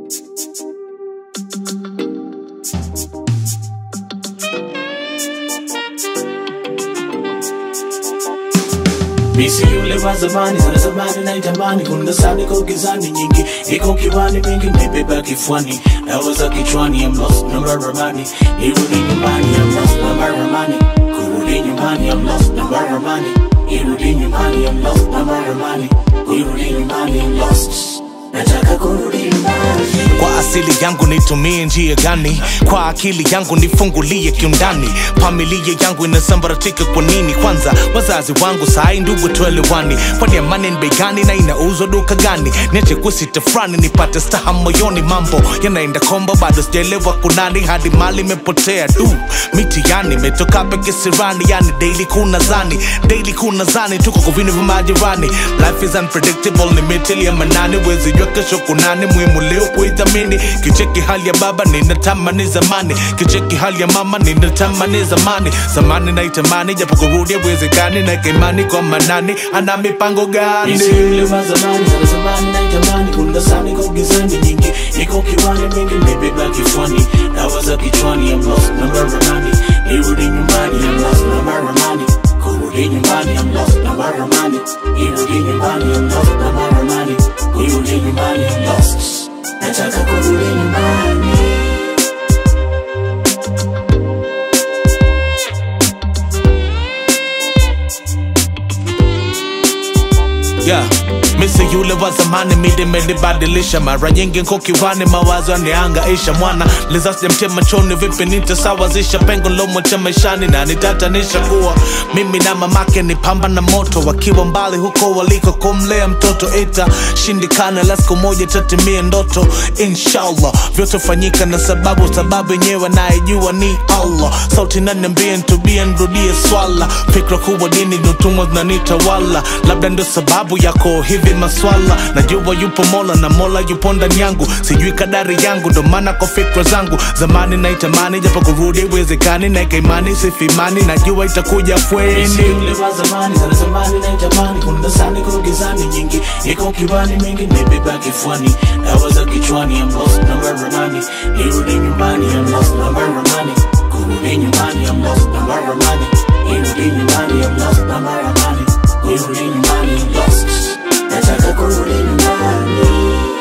Misi yule wa zamani sana zamani na itamani kuna sani kwa gizani nyingi iko kiwani mingi nimebeba kifuani dawa za kichwani I'm lost number ramani irudi nyumbani I'm lost number ramani kurudi nyumbani I'm lost number ramani irudi nyumbani I'm lost number ramani irudi nyumbani I'm lost nataka kurudi nyumbani kwa asili yangu nitumie njia gani kwa akili yangu nifungulie kiundani familia yangu inasambaratika kwa nini kwanza wazazi wangu sai ndugu tuelewani kwani amani ni bei gani na inauzwa duka gani niache kusita frani nipate staha moyoni mambo yanaenda kombo bado sijaelewa kunani hadi mali imepotea du mitihani imetoka peke sirani yani daily kuna zani daily kuna zani tuko kwa vinu vya majirani life is unpredictable ni mitili ya manani wezi jua kesho kunani muhimu leo kuidhamini kicheki hali ya baba ninatamani zamani kicheki hali ya mama ninatamani zamani zamani naitamani japo kurudi haiwezekani na kaimani kwa manani ana mipango gani Misi yule wa zamani sana zamani na itamani kuna sani kwa gizani nyingi iko kiwani mingi nimebeba kifuani dawa za kichwani I'm lost number ramani irudi nyumbani I'm lost number ramani kurudi nyumbani I'm lost number ramani irudi nyumbani I'm lost number ramani kurudi nyumbani I'm lost nataka kurudi nyumbani yeah. Misi yule wa zamani midi imenibadilisha mara nyingi nko kiwani mawazo yaniangaisha mwana lizasi mche machoni vipi nitasawazisha pengo lomwacha maishani na nitatanisha kuwa mimi na mamake ni pamba na moto wakiwa mbali huko waliko kumlea mtoto ita shindikana la siku moja tatimie ndoto inshallah vyote fanyika na sababu sababu yenyewe nayejua ni allah sauti naniambie ntubie nrudie swala fikra kubwa dini nutumwa zinanitawala labda ndio sababu yako hivi maswala najua yupo mola na mola yupo ndani yangu sijui kadari yangu ndo maana kwa fikra zangu zamani naitamani japo kurudi iwezekani naeka imani sifimani najua itakuja Misi fweni yule wa zamani sana zamani na itamani kuna sani kwa gizani nyingi iko kiwani mingi nimebeba kifuani dawa za kichwani I'm lost number ramani irudi nyumbani I'm lost number ramani kurudi nyumbani I'm lost number ramani irudi nyumbani I'm lost number ramani kurudi nyumbani I'm lost nataka kurudi nyumbani